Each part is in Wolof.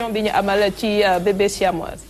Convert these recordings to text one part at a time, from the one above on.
bi ñu amal ci bébé siamoise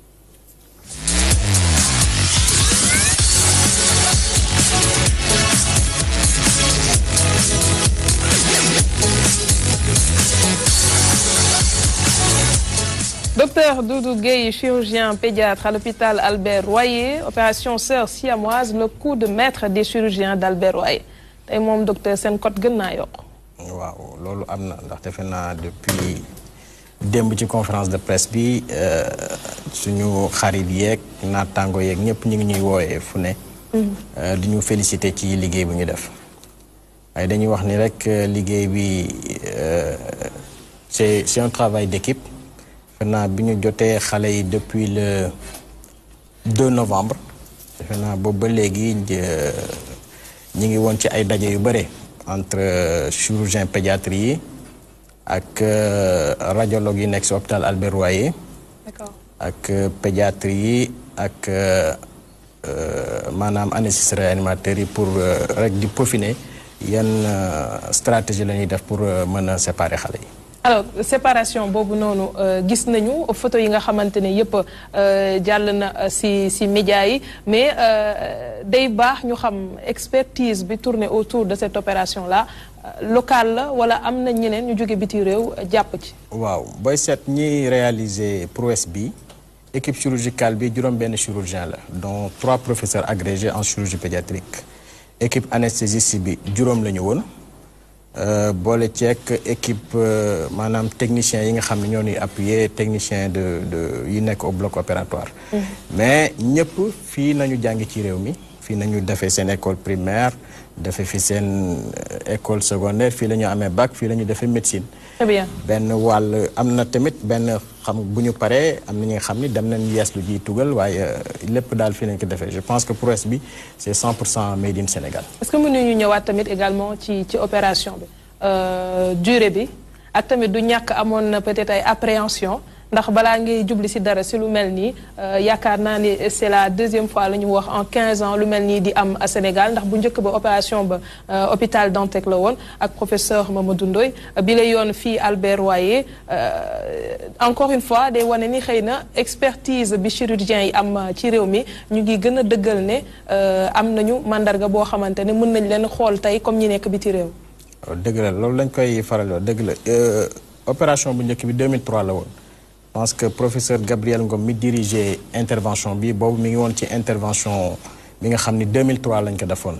Docteur Doudou Gueye, chirurgien pédiatre à l'hôpital Albert Royer, opération sœur siamoise, le coup de maître des chirurgiens d'Albert Royer. tey moom docteur seen code gën naa yokk. waaw loolu am na ndax defe naa depuis démb ci conférence de presse bi suñu xarit yeeg naataango yeeg ñëpp ñu ngi ñuy wooyee fu ne. di ñu féliciter ci liggéey bu ñu def. waaye dañuy wax ni rek liggéey bi c'est c'est un travail d'équipe. defe naa bi ñu jotee xale yi depuis le 2 novembre defe naa boobu ba léegi ñi ngi woon ci ay daje yu bare entre chirurgien pédiatrie yi ak radiologue yi nekk si hôpital Albert Royer ak pédiatrie yi ak maanaam anesthésiste réanimateur yi pour rek di peaufiner yan stratégie la ñuy def pour mën a séparer xale yi alors séparation boobu noonu gis nañu photo yi nga xamante ne yëpp jàll na ci ci médias yi mais day baax ñu xam expertise bi tourné autour de cette opération là locale la wala am na ñeneen ñu jóge biti réew jàpp ci. waaw booy seet ñiy réaliser prouesse bi équipe chirurgicale bi juróom-benn chirurgien la dont trois professeurs agrégés en chirurgie pédiatrique équipe anesthésiste bi juróom la ñu woon. boole ceek équipe maanaam technicien yi nga xam ne ñoo ñuy appuyer technicien de de yi nekk au bloc opératoire. mais ñëpp fii nañu jàngi ci réew mi fii nañu defee seen école primaire defee fi seen école secondaire fii la ñu amee bac fii la ñu defee médecine. très bien benn wàll am na tamit benn xam bu ñu paree am na ñi nga xam ni dem nañ yees lu ji tugal waaye lépp daal fii lañ ko defee je pense que prouesse bi c'est 100 pour cent made in Sénégal. est-ce que mënuñu ñëwaat tamit également ci ci opération bi durée bi ak tamit du ñàkk amoon na peut-être ay appréhension ndax balaa ngay jubli ci dara ci lu mel nii yaakaar naa ni c'est la deuxième fois la ñu wax en 15 ans lu mel nii di am à Sénégal ndax bu njëkk ba opération ba hôpital Dantec la woon ak professeur Mamadou Ndoye bi la yoon fii Albert Royer encore une fois day wane ni xëy na expertise bi chirurgien yi am ci réew mi ñu ngi gën a dëggal ne am nañu mandarga boo xamante ne mën nañ leen xool tey comme ñi nekk biti réew. dëgg la loolu lañ koy faral dëgg la opération bu njëkk bi 2003 la woon. je pense que professeur Gabriel Ngom mi dirigé intervention bi boobu mi ngi woon ci intervention bi nga xam ni 2003 lañ ko defoon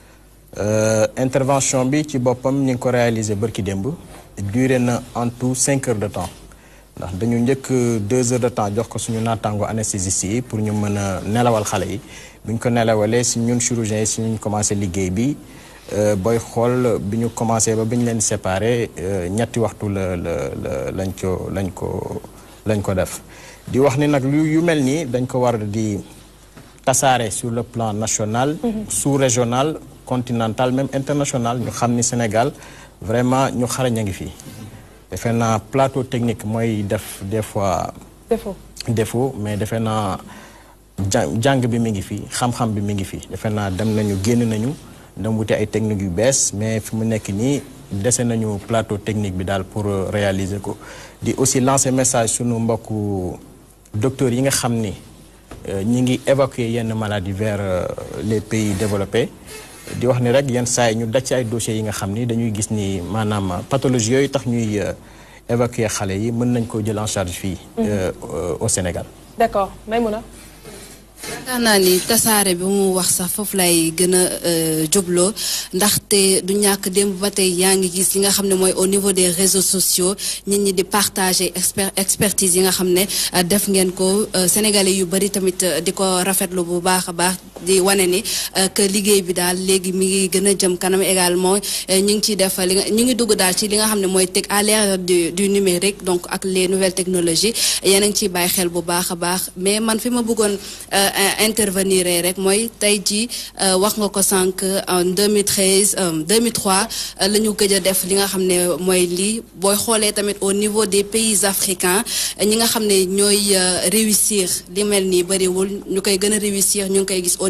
intervention bi ci boppam ñu ngi ko réalisé bërki démb duré na en tout cinq heures de temps ndax dañu njëkk deux heures de temps jox ko suñu naataango anesthésiste yi pour ñu mën a nelawal xale yi bu ñu ko nelawalee si ñun chirurgiens yi si ñu commencé liggéey bi booy xool bi ñu commencé ba bi ñu leen séparé ñetti waxtu la la la lañ ko lañ ko lañ ko def di wax ni nag lu yu mel nii dañ ko war di tasaare sur le plan national sous-régional continental même international ñu xam ni Sénégal vraiment ñu xarañ a ngi fii defe naa plateau technique mooy def des fois défaut défaut mais defe naa jàng bi mi ngi fii xam-xam bi mi ngi fii defe naa dem nañu génn nañu dem wuti ay techniques yu bees mais fi mu nekk nii dese nañu plateau technique bi daal pour réaliser ko di aussi lancer message sunu mbokku docteurs yi nga xam ni ñi ngi évacuer yenn maladies vers les pays développés di wax ni rek yenn saa yi ñu daj ci ay dossiers yi nga xam ni dañuy gis ni maanaam pathologie yooyu tax ñuy évacuer xale yi mën nañ ko jël en charge fii au Sénégal d'accord Maïmouna yaakaar naa ni tasaare bi mu wax sax foofu lay gën a jubloo ndaxte du ñàkk démb ba tey yaa ngi gis li nga xam ne mooy au niveau des réseaux sociaux nit ñi di partager exper expertise yi nga xam ne def ngeen ko sénégalais yu bari tamit di ko rafetlu bu baax a baax di wane ni que liggéey bi daal léegi mi ngi gën a jëm kanam également ñu ngi ciy def li nga ñu ngi dugg daal ci li nga xam ne mooy teg à l'ère du du numérique donc ak les nouvelles technologies yéen a ngi ciy bàyyi xel bu baax a baax mais man fi ma bëggoon intervenir rek mooy tey jii wax nga ko sànq en 2013 2003 la ñu gëj a def li nga xam ne mooy lii booy xoolee tamit au niveau des pays africains ñi nga xam ne ñooy réussir li mel nii bëriwul ñu koy gën a réussir ñu ngi koy gis au niveau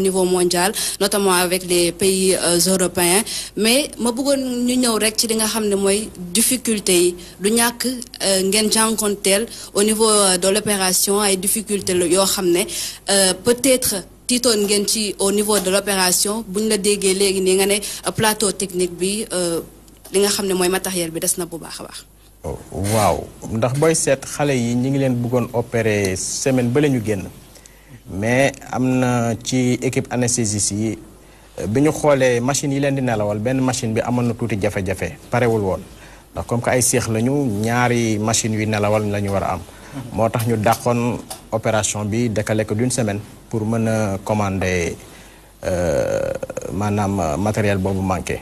niveau mondial notamment avec les pays européens mais ma bëggoon ñu ñëw rek ci li nga xam ne mooy difficulté yi du ñàkk ngeen jànkonteel au niveau de l'opération ay difficulté yoo xam ne peut-être tiitoon ngeen ci au niveau de l'opération bu ñu la déggee léegi nii nga ne plateau technique bi li nga xam ne mooy matériel bi des na bu baax a baax. waaw ndax booy seet xale yi ñi ngi leen bëggoon opérer semaine ba la ñu génn mais am na ci équipe anesthésiste yi bi ñu xoolee machine yi leen di nelawal benn machine bi amoon na tuuti jafe-jafe parewul woon ndax comme que ay seex lañu ñaari machine yu nelawal la ñu war a am. moo tax ñu dàqoon opération bi décalé ko d'une semaine pour mën a commander maanaam matériel boobu manqué.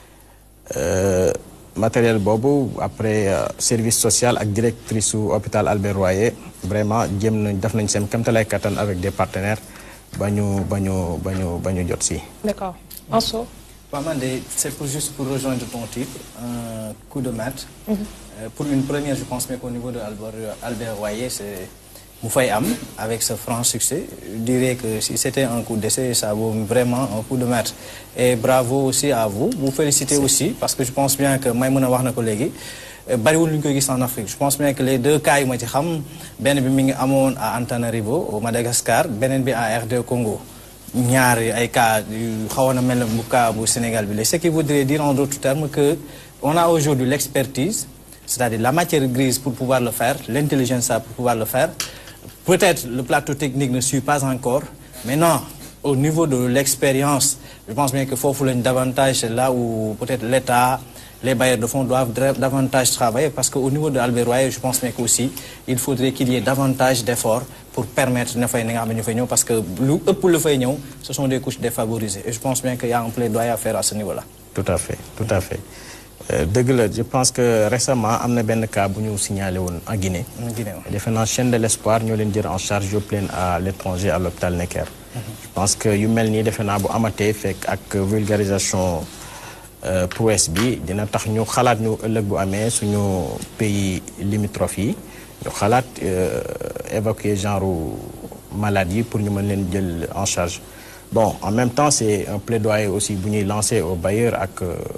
matériel boobu après service social ak directrice su hôpital Albert Royer vraiment jéem nañ def nañ seen kéemtalaay kattan avec des partenaires ba ñu ba ñu ba ñu ba ñu jot si. d'accord Anso. waaw man de c'est pour juste pour rejoindre ton titre un coup de maître. pour une première je pense mais qu'au niveau de Albert Albert Royer c'est mu fay am avec ce franc succès je dirais que si c'était un coup d'essai ça vaut vraiment un coup de maître et bravo aussi à vous vous félicitez aussi parce que je pense bien que Maïmouna wax na ko léegi bariwul lu ñu koy gis en Afrique je pense bien que les deux cas yu ma ci xam benn bi mi ngi amoon à Antananarivo au Madagascar beneen bi à RD Congo ñaar ay cas yu xawoon a mel ne bu cas bu Sénégal bi la ce qui voudrait dire en d'autres termes que on a aujourd'hui l'expertise c'est-à-dire la matière grise pour pouvoir le faire l'intelligence pour pouvoir le faire Peut-être le plateau technique ne suit pas encore, mais non, au niveau de l'expérience, je pense bien que faut davantage, c'est là où peut-être l'État, les bailleurs de fonds doivent davantage travailler, parce qu'au niveau de Albert Royer, je pense bien qu'aussi, il faudrait qu'il y ait davantage d'efforts pour permettre de faire parce que pour le faire, ce sont des couches défavorisées. Et je pense bien qu'il y a un plaidoyer à faire à ce niveau-là. Tout à fait, tout à fait. dëgg la je pense que récemment am na benn cas bu ñu signalé woon en Guinée. en Guinée defe naa chaîne de l'espoir ñoo leen jël en charge yóbbu leen à l'étranger à l'hôpital Necker. je pense que yu mel nii defe naa bu amatee fekk ak vulgarisation prouesse bi dina tax ñu xalaat ñu ëllëg bu amee suñu pays limitrophes yi ñu xalaat évacuer genre malade yi pour ñu mën leen jël en charge bon en même temps c'est un plaidoyer aussi bu ñuy lancer aux bailleurs ak.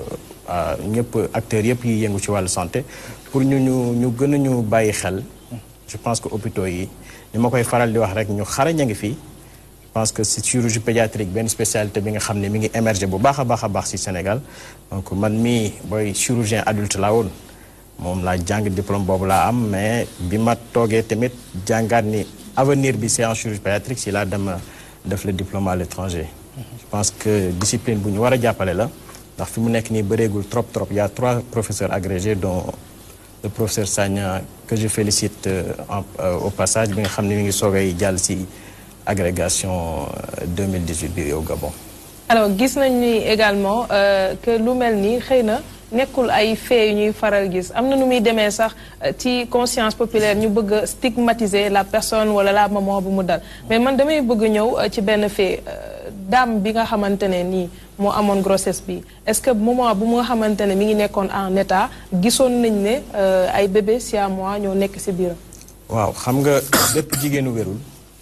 ñëpp acteurs yëpp yi yëngu ci wàllu santé pour ñu ñu ñu gën a ñu bàyyi xel je pense que hôpitaux yi ni ma koy faral di wax rek ñu xarañ a ngi fii je pense que c'est chirurgie pédiatrique benn spécialité bi nga xam ne mi ngi émerger bu baax a baax a baax ci Sénégal donc man mii booy chirurgien adulte laa woon moom laa jàng diplôme boobu laa am mais bi ma toogee tamit jàngaat ni avenir bi c'est en chirurgie pédiatrique si laa dem def le diplôme à l'étranger je pense que discipline bu ñu war a jàppale la ndax fi mu nekk nii bëreegul trop trop il y a trois professeurs agrégés dont le professeur Sagna que je félicite en, au passage bi nga xam ne mi ngi soogay jàll ci agrégation 2018 bi au Gabon. alors gis nañ ni également que lu mel nii xëy na nekkul ay faits yu ñuy faral gis am na nu muy demee sax ci conscience populaire ñu bëgg a stigmatiser la personne wala la maman bu mu dal mais man damay bëgg ñëw ci benn fait dame bi nga xamante ne nii moo amoon grossesse bi est-ce que moment bu nga xamante ne mi ngi nekkoon en état gisoon nañ ne ay bébé siamois ñoo nekk ci biiram. waaw xam nga bépp jigéenu wérul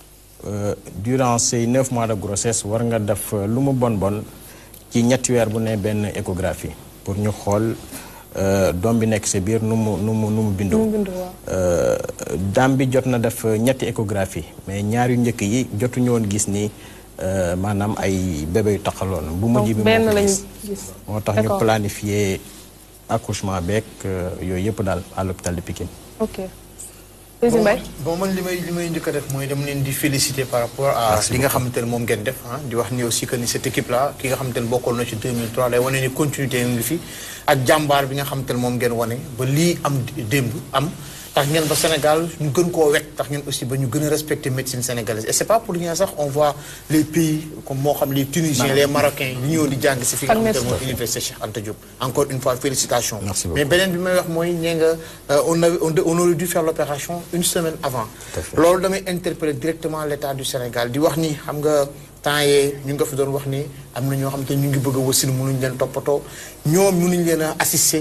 durant ces neuf mois de grossesse war nga def lu mu bon bon ci ñetti weer bu ne benn échographie pour ñu xool doom bi nekk ci biir nu mu nu mu nu mu bindoo. daam bi jot na def ñetti échographie mais ñaar yu njëkk yi jotuñu woon gis ni. maanaam ay bébé yu taxaloon bu mujj bi benn moo ko lañu gis gis. moo tax ñu planifier accouchement beeg yooyu yëpp daal à l'hôpital de Pikine ok. Président Mbaye bon man li may li may njëkk a def mooy dama leen di féliciter par rapport à li nga xamante ne moom ngeen def ah di wax ni aussi que ni cette équipe là ki nga xamante ne bokkoon na ci 2003 lay wane ni continuité ngi fi ak jàmbaar bi nga xamante ne moom ngeen wane ba lii am démb am tax ngeen ba Sénégal ñu gën koo wekk tax ngeen aussi ba ñu gën a respecter médecine sénégalaise et c'est pas pour rien sax on voit les pays comme moo xam les Tunisiens les Marocains ñu ñëw di jàng si fi nga xamante ne mooy université Cheikh Anta Diop encore une fois félicitations Merci beaucoup. mais beneen bi may wax mooy ñee nga on avait on de- on aurait dû faire l'opération une semaine avant loolu damay interpeller directement l'état du Sénégal di wax ni xam nga temps yee ñu nga fi doon wax ni am na ñoo xam te ñu ngi bëgg a wasin mënuñ leen toppatoo ñoom mënuñ leen a assister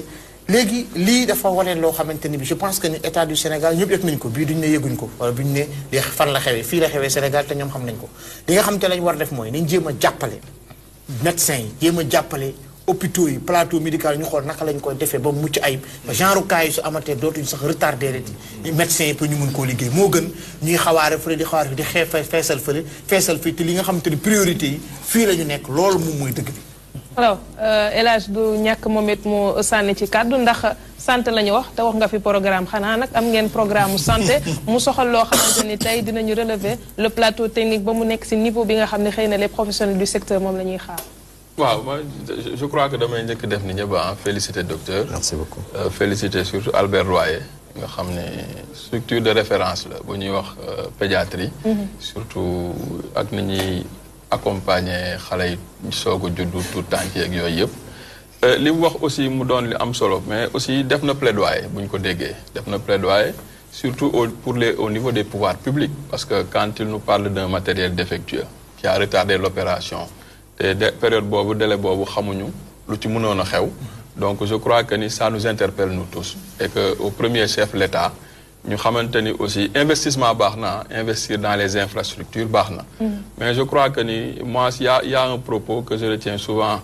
léegi lii dafa wane loo xamante ni bi je pense que ni état du Sénégal ñëpp yëg nañ ko bii duñ ne yëguñ ko wala duñ ne li fan la xewee fii la xewee Sénégal te ñoom xam nañ ko li nga xam te lañ war def mooy nañ jéem a jàppale médecins yi jéem a jàppale hôpitaux yi plateau médical ñu xool naka lañ koy defee ba mucc ayib genre cas yi su amatee dootuñu sax retardé rek yi médecins yi pour ñu mun koo liggéey moo gën ñuy xawaare fële di xawaare fi di xee feesal fële feesal fii te li nga xamante ni priorité yi fii la ñu nekk loolu moom mooy dëgg bi alors El Hadj du ñàkk moom it mu sànni ci kàddu ndax santé la ñu wax te wax nga fi programme xanaa nag am ngeen programme mu santé mu soxal loo xamante ni tey dinañu relever le plateau technique ba mu nekk si niveau bi nga xam ne xëy na les professionnels du secteur moom la ñuy xaar. waaw moi je crois que damay njëkk def ni ñëpp ah féliciter docteur. merci beaucoup. Euh, féliciter surtout Albert Royer nga xam ne structure de référence la bu ñuy wax pédiatrie. surtout ak ni ñuy accompagner xale yi soog a juddu tout tànk yeeg yooyu yëpp. li mu wax aussi mu doon li am solo mais aussi def na plaidoyer bu ñu ko déggee def na plaidoyer surtout au pour les au niveau des pouvoirs publics parce que quand il nous parle d'un matériel défectueux qui a retardé l'opération te de période boobu délai boobu xamuñu lu ci mënoon a xew donc je crois que ni ça nous interpelle nous tous et que au premier chef l'État ñu xamante ni aussi investissement baax na investir dans les infrastructures baax na mais je crois que ni moi il y a il y a un propos que je retiens souvent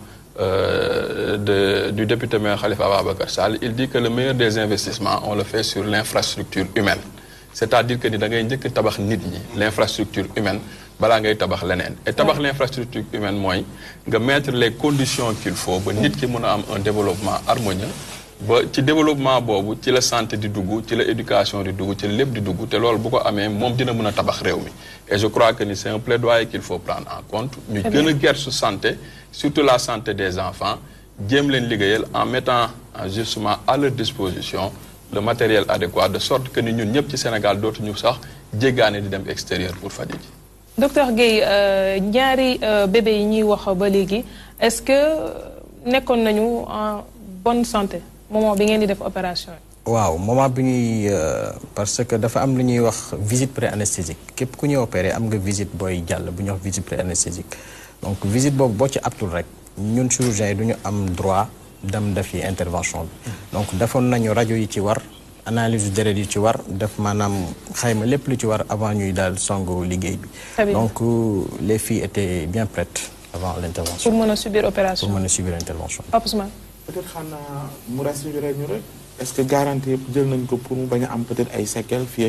euh, de, du député maire Khalifa Ababacar Sall il dit que le meilleur des investissements on le fait sur l'infrastructure humaine c'est-à-dire que ni da ngay njëkk tabax nit ñi l'infrastructure humaine balaa ngay tabax leneen et tabax l'infrastructure humaine mooy nga mettre les conditions qu'il faut ba nit ki mën a am un développement harmonieux ba ci développement boobu ci la santé di dugg ci la éducation di dugg ci la lépp di dugg te loolu bu ko amee moom dina mën a tabax réew mi et je crois que ni c'est un plaidoyer qu'il faut prendre en compte ñu gën a gersu santé surtout la santé des enfants jéem leen liggéeyal en mettant justement à leur disposition le matériel adéquat de sorte que ni ñun ñëpp ci Sénégal dootuñu sax jéggaane di dem extérieur pour faju ji docteur Guèye ñaari bébé yi ñuy wax ba léegi est-ce que nekkoon nañu en bonne santé moment bi ngeen di def opération yi. waaw moment bi ñuy parce que dafa am lu ñuy wax visite pré-anesthésique képp ku ñuy opéré am nga visite booy jàll bu ñuy wax visite pré-anesthésique donc visite boobu boo ci aptul rek ñun chirurgiens yi du ñu am droit dem defi intervention bi. donc defoon nañu rajo yi ci war analyse deret yi ci war def maanaam xayma lépp lu ci war avant ñuy daal songu liggéey bi. donc les filles étaient bien prêtes avant l'intervention. pour mën a subir opération pour mën a subir intervention. Pape Ousmane. peut-être xanaa mu rassuré ñu rek est-ce que garantie yëpp jël nañ ko pour mu bañ a am peut-être ay séquelles fii ak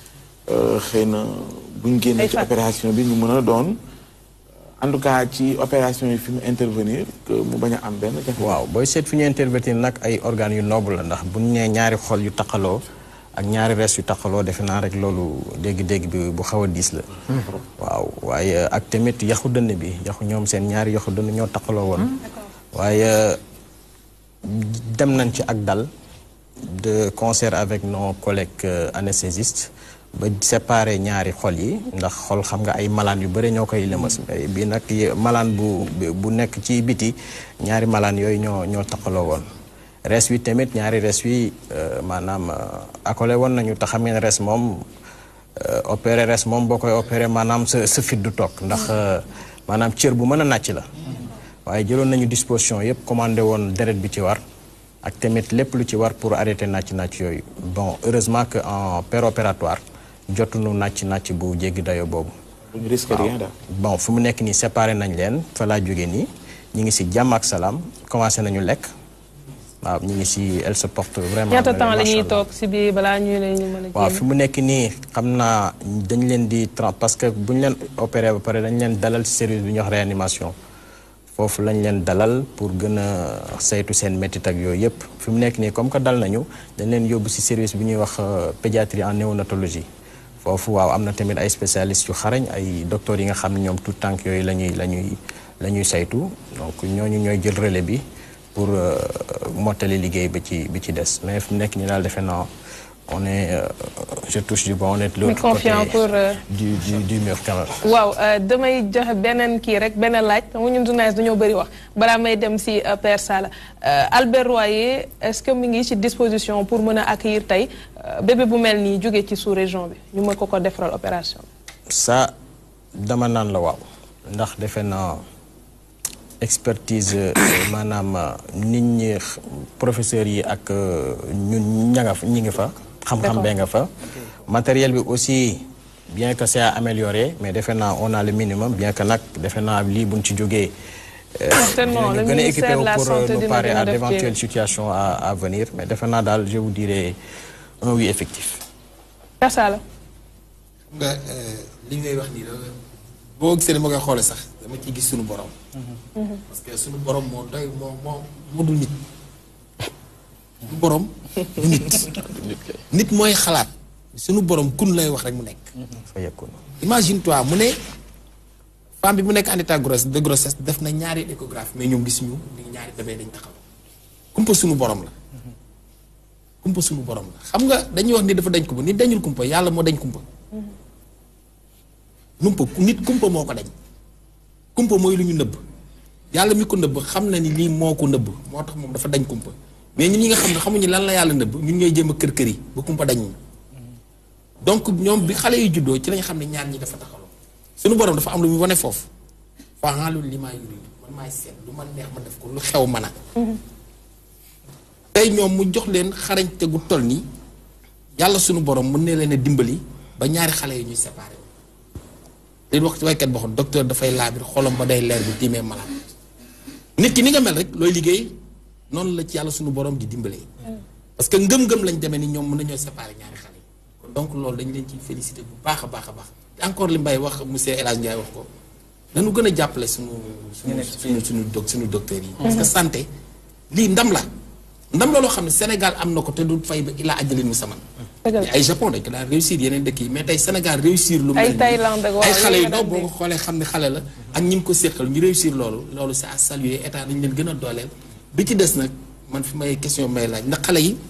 xëy na bu ñu génnee ci opération bi ñu mën a doon en tout cas ci opération yi fi mu intervenir que mu bañ a am benn jafe waaw booy seet fi ñu intervenir nag ay organes yu noble la ndax bu ñu nee ñaari xol yu taqaloo ak ñaari res yu taqaloo defe naa rek loolu dégg-dégg bi bu xaw a diis la. waaw waaye ak tamit yaxu dënn bi yaxu ñoom seen ñaari yaxu dënn ñoo taqaloo woon. waaye dem nañ ci ak dal de concert avec nos collègues anesthésistes ba séparer ñaari xol yi ndax xol xam nga ay malaan yu bëri ñoo koy lëmas bi nag malaan bu bu nekk ci biti ñaari malaan yooyu ñoo ñoo taqaloo woon res wi tamit ñaari res wi maanaam accolé woon nañu te xam ngeen res moom opéré res moom boo koy opéré maanaam sa sa fit du toog ndax maanaam cër bu mën a nàcc la waaye jëloon nañu disposition yëpp commandé woon deret bi ci war ak tamit lépp lu ci war pour arrêter nàcc-nàcc yooyu bon heureusement que en péropératoire jotuñu nàcc-nàcc bu jéggi dayo boobu duñu risque rien daal bon fu mu nekk nii séparé nañ leen fa laa jóge nii ñu ngi si jàmm ak salaam commencé nañu lekk waaw ñu ngi si elle se porte vraiment ñaata temps la macha ñuy Allah. toog si biir balaa ñu leen ñu mën a waaw génn? fi mu nekk nii xam naa dañ leen di tra parce que bu ñu leen opéré ba pare dañ leen dalal ci service bi ñuy wax réanimation foofu lañ leen dalal pour gën a saytu seen métit ak yooyu yëpp fi mu nekk nii comme que dal nañu dañ leen yóbbu ci service bi ñuy wax euh, pédiatrie en néonatologie foofu waaw am na tamit ay spécialistes yu xarañ ay docteurs yi nga xam ne ñoom tout tànk yooyu la ñuy la ñuy la ñuy saytu donc ñooñu ñooy jël relais bi pour euh, mottali liggéey bi ci bi ci des mais fi mu nekk nii daal defe naa on est euh, je touche du bois on est de l'autre confiant côté pour, euh, du du du mur quand même. waaw euh, damay joxe beneen kii rek beneen laaj xam nga ñun journaliste dañoo bëri wax balaa may dem si euh, Père Sala Euh, Albert Royer est-ce que mi ngi ci disposition pour mën a accueillir tey euh, bébé bu mel nii jóge ci sous-région bi ñu mën ko ko defaral opération ça dama naan la waaw ndax defe naa expertise maanaam nit ñi professeurs yi ak ñun ña nga fa ñi ngi fa. xam-xam bee nga fa. matériel bi aussi bien que c'est à améliorer mais defe naa on a le minimum bien que nag defe naa lii buñ ci jógee. certainement le gën a équipé ministère de la pour santé nous dina parer gën a à def d'éventuelles jéego. situations à à venir mais defe naa daal je vous dirais un oui effectif. Kasa la. nga li ngay wax nii la boo gisee ma koy xoolee sax dama ciy gis suñu borom. parce que suñu borom moo doy moo moo moo dul nit. suñu borom du nit. nit kay nit mooy xalaat suñu borom kun lay wax rek mu nekk. fa yekkoon. imagine toi mu ne femme bi mu nekk en état grosse de grossesse def na ñaari échographie mais ñoom gisuñu ni ñaari bébé dañ taxaw kumpa suñu borom la kumpa suñu borom la xam nga dañuy wax ni dafa dañ kumpa nit dañul kumpa yàlla moo dañ kumpa numpa nit kumpa moo ko dañ kumpa mooy lu ñu nëbb yàlla mi ko nëbb xam na ni lii moo ko nëbb moo tax moom dafa dañ kumpa mais ñun ñi nga xam ne xamuñu lan la yàlla nëbb ñun ñooy jéem a kër kër yi ba kumpa dañ ñu donc ñoom bi xale yu juddoo ci lañ xam ne ñaar ñi dafa taxaloo suñu borom dafa am lu muy wane foofu faalu li maa yuri man maay seet lu ma neex ma def ko lu xew mën a tey ñoom mu jox leen xarañte gu toll nii yàlla suñu borom mën ne leen a dimbali ba ñaari xale yi ñuy séparé leen wax ci waykat boo xam docteur dafay laabir xolam ba day leer bi tiimee malade nit ki ni nga mel rek looy liggéey noonu la ci yàlla suñu borom di dimbalee parce que ngëm-ngëm lañ demee ni ñoom mën nañoo séparé ñaari xale yi kon donc loolu dañ leen ciy félicité bu baax a baax a baax encore li Mbaye wax monsieur El Hadj Ndiaye wax ko dañu gën a jàppale suñu suñu suñu suñu doc suñu docteurs yi parce que santé lii ndam la ndam la loo xam ne Sénégal am na ko te du fay ba ilaa ajalin mu saman dëgg la. mais ay Japon dañ ko daan réussir yeneen dëkk yi mais tey Sénégal réussir lu Ay mel nii. Thaïlande ak waa ay xale yooyu yu nga ndaw daan boo ko dégg. xoolee xam ne xale la ak ñi ngi ko séqal ñu réussir loolu loolu c'est à saluer état dañ leen gën a dooleel bi ci des nag man fi may question may laaj ndax xale yi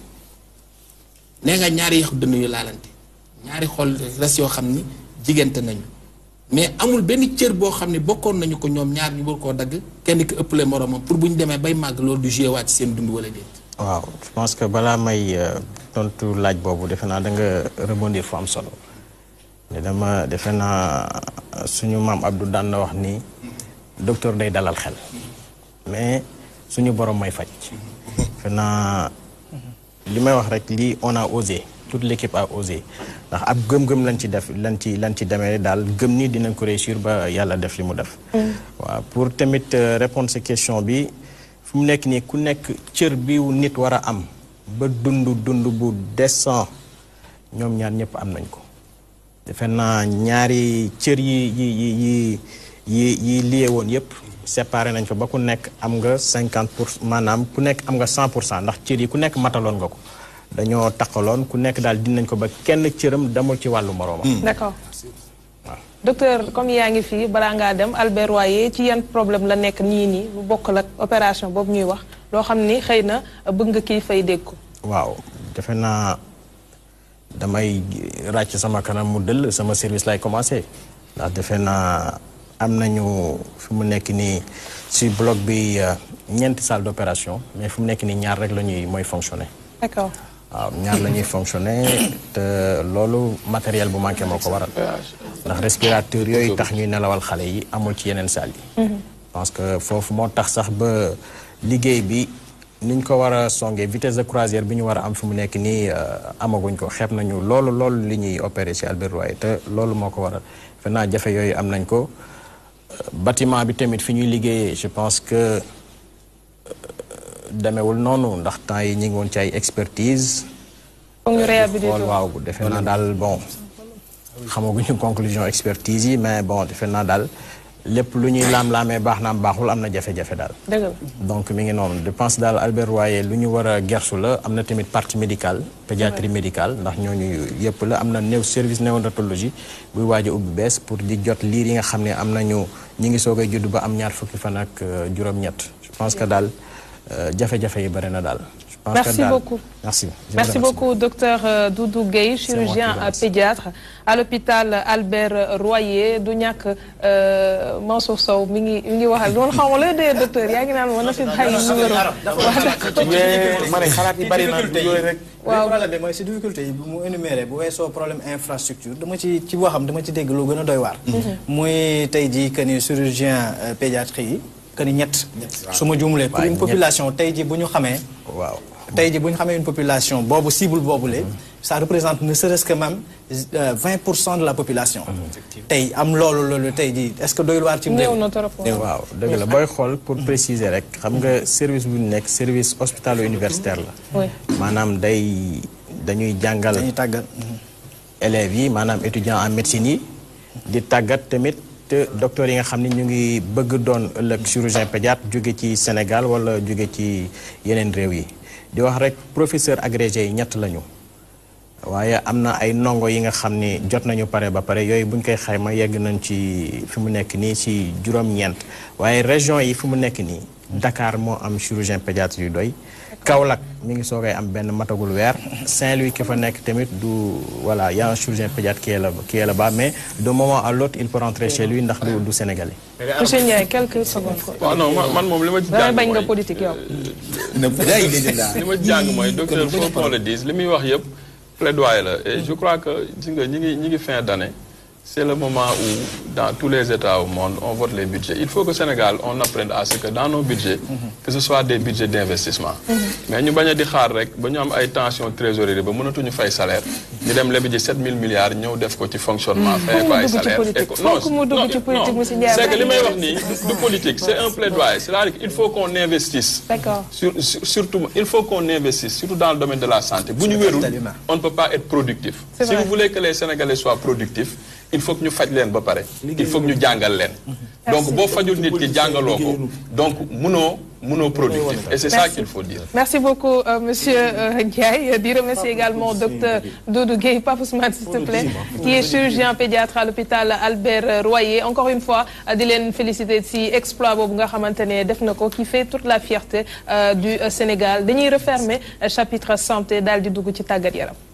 nee nga ñaari yax dënn yu laalante ñaari xol res yoo xam ni jigante nañu mais amul benn cër boo xam ne bokkoon nañu ko ñoom ñaar ñu war koo dagg kenn ki ëppale moromam pour bu ñu demee bay màgg loolu du joué waat ci seen dund wala déet waaw je pense que balaa may euh, tontu laaj boobu defe naa da nga rebondir fu am solo ne dama defe naa suñu maam Abdou daan na wax ni docteur day dalal xel mais suñu borom may faj defe naa li may wax rek lii on a osé toute l'équipe a osé ndax ab gëm-gëm lañ ci def lañ ci lañ ci demee daal gëm ni dinañ ko réussir ba yàlla def li mu def waaw pour tamit euh, répondre sa question bi fu mu nekk nii ku nekk cër bi wu nit war a am ba dund dund bu décent ñoom ñaar ñëpp am nañ ko defe naa ñaari cër yi yi yi yi yi yi lié woon yëpp séparé nañ ko ba ku nekk am nga cinquante pour maanaam ku nekk am nga cent pour cent ndax cër yi ku nekk mataloon nga ko dañoo taqaloon ku nekk daal dinañ ko ba kenn cëram demul ci wàllu moroomam d'accord docteur comme yaa ngi fii balaa ngaa dem Albert Royer ci yan problème la nekk nii nii lu bokkal ak opération boobu ñuy wax loo xam ni xëy na bëgg nga kii fay dégg ko. waaw defe naa damay ràcc sama kanam mu dëll sama service lay commencé ndax defe naa am nañu fi mu nekk nii si bloc bi euh, ñeenti salle d'opération mais fi mu nekk nii ñaar rek la ñuy mooy fonctionner d'accord waaw ñaar la ñuy fonctionner te loolu matériel bu manqué moo ko waral ndax respirateur yooyu tax ñuy nelawal xale yi amul ci yeneen salle yi parce que foofu moo tax sax ba liggéey bi ni ñu ko war a songee vitesse de croisière bi ñu war a am fi mu nekk nii euh, amaguñ ko xeeb nañu loolu loolu li ñuy opérer ci Albert Royer te loolu moo ko waral fe naa jafe yooyu am nañ ko Euh, bâtiment bi tamit fi ñuy liggéeyee je pense que demewul noonu ndax temps yi ñu ngi woon ci ay expertise foog ñu réhabiliter xool waaw defe naa daal bon xamaguñu conclusion expertise yi mais bon defe naa daal lépp lu ñuy laam-laamee baax naam baaxul am na jafe-jafe daal dëgg la donc mi ngi noonu je pense daal Albert Royer lu ñu war a gersu la am na tamit partie médicale pédiatrie médicale ndax ñooñu yëpp la am na néew service néonatologie buy waaj a ubbi bees pour di jot liir yi nga xam ne am nañu ñi ngi soog a judd ba am ñaar fukki fan ak euh, juróom-ñett je pense que daal euh, jafe-jafe yi bëri na daal je pense Merci que daal beaucoup. merci Je vous Merci remercie. beaucoup, docteur euh, Doudou Gueye, chirurgien moi qui vous remercie. pédiatre à l'hôpital Albert Royer du ñàkk euh, Mansour Sow mi ngi mi ngi waxal loolu xaw ma looy dee docteur yaa ngi naan ma na fi bàyyi numéro waaw d'accord. mais ma ne xalaat yi bari na yooyu rek. Waaw. waaw problème bi mooy si difficulté yi bu mu énuméré bu weesoo problème infrastructure dama ci ci waxam dama ci dégg lu gën a doy waar. muy tey jii que ni chirurgien euh, pédiatrie yi que ni ñett su ma juumulee pour waaw, une ñett. population tey ji bu ñu xamee waaw tey ji bu ñu xamee une population boobu cible boobule ça représente ne serait-ce que même euh, 20 pour cent de la population tey am loolu loolu tey ji est-ce que doyul waar ci néew réew na trop waaw. waaw dëgg la booy xool pour préciser rek xam nga service bu ñu nekk service hospitalo universitaire la Oui. maanaam day dañuy jàngal dañuy tàggat élèves yi maanaam étudiants en médecine yi di tàggat tamit te docteurs yi nga xam ne ñu ngi bëgg doon ëllëg chirurgien pédiatre jóge ci Sénégal wala jóge ci yeneen réew yi di wax rek professeur agrégé yi ñett lañu waaye am na ay ndongo yi nga xam ni jot nañu pare ba pare yooyu buñ koy xayma yegg nañ ci fi mu nekk nii ci juróom-ñeent waaye région yi fi mu nekk nii Dakar moo am chirurgien pédiatre yu doy Kaolack mi ngi soogay am benn matagul weer Saint-Louis ki fa nekk tamit du voilà y a un chirurgien pédiatre qui est là qui est là-bas mais de moment à l'autre il peut rentrer chez lui ndax du du Sénégalais. monsieur Ndiaye quelques secondes ko. waaw non man man moom li ma ci damay jàng bañ nga mooy politique yow. li ma jàng mooy docteur faut qu'on le dise li muy wax yëpp plaidoyer la et je crois que gis nga ñi ngi ñi ngi fin d'année c'est le moment où dans tous les États au monde on vote les budgets il faut que Sénégal on apprenne à ce que dans nos budgets que ce soit des budgets d'investissement mais ñu bañ a di xaar rek ba ñu am ay tension trésorerie ba mënatuñu fay salaire ñu dem lebi ji 7000 milliards ñëw def ko ci fonctionnement fay ko ay dugg ci salaire politique. et que- Faut que mu dugg non, ci politique, non, monsieur Ndiaye. c'est que li may wax nii du politique c'est un plaidoyer c'est-à-dire qu'il faut qu'on investisse D'accord. sur, sur- surtout, il faut qu'on investisse, surtout dans le domaine de la santé. Bu ñu wérul, capital humain. on ne peut pas être productif. C'est Si vrai. vous voulez que les Sénégalais soient productifs, il faut que ñu faj leen ba pare. Il faut que ñu jàngal leen. Donc boo fajul nit ki jàngaloo ko. Donc munoo munoo productif. Et c'est ça Merci. qu'il faut dire. Merci beaucoup, euh, Monsieur euh, Ndiaye. Di remercier également docteur Doudou Gueye, Pape Ousmane, s'il te plaît, qui est chirurgien pédiatre à l'hôpital Albert Royer. Encore une fois, euh, di leen féliciter si exploit boobu nga xamante ne def na ko, qui fait toute la fierté euh, du euh, Sénégal. Dañuy refermer euh, chapitre santé daal di dugg ci tàggat yaram.